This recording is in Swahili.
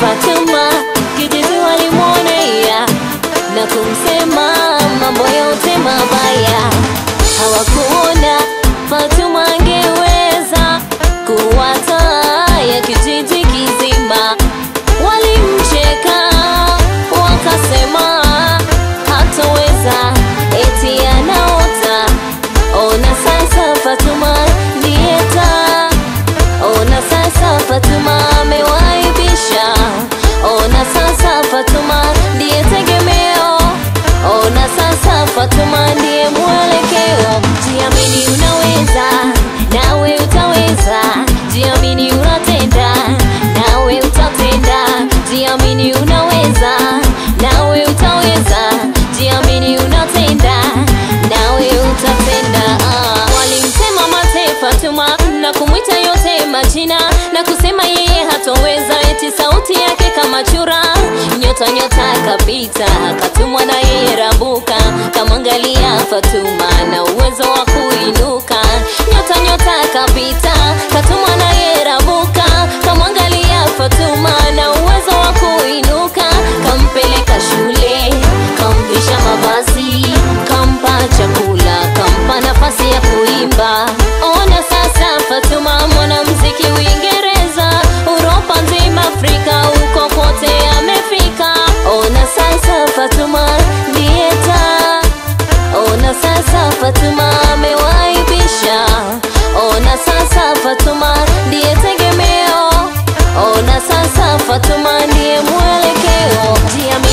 Fatuma kijiji walimwonea na kumsema mambo yote mabaya. Hawakuona Fatuma angeweza kuwa taa ya kijiji kizima. Walimcheka wakasema hatoweza, eti anaota. Ona sasa Fatuma ndiye taa Ona sasa Fatuma amewaibisha. Ona sasa Fatuma ndiye tegemeo. Ona sasa Fatuma ndiye mwelekeo. Jiamini unaweza, nawe utaweza. Jiamini unatenda, nawe utatenda. Jiamini unaweza, nawe utaweza. Jiamini unatenda, nawe utatenda. Ah, Walimsema mate Fatuma na kumwita yote majina na kusema yeye hatoweza, eti sauti yake kama chura. Nyota nyota kapita, katumwa na yeye Rabuka, kamwangalia Fatuma na uwezo wa kuinuka. Nyota nyota kapita, katumwa na yeye Rabuka, kamwangalia Fatuma na uwezo wa kuinuka. Kampeleka shule, kamvisha mavazi, kampa chakula, kampa nafasi ya kuimba. Ona sasa Fatuma mwanamuziki Uingereza, Uropa nzima, Afrika, huko kote amefika. Ona sasa Fatuma ndiye taa. Ona sasa Fatuma amewaibisha. Ona sasa Fatuma ndiye tegemeo. Ona sasa Fatuma ndiye mwelekeo. Jiamini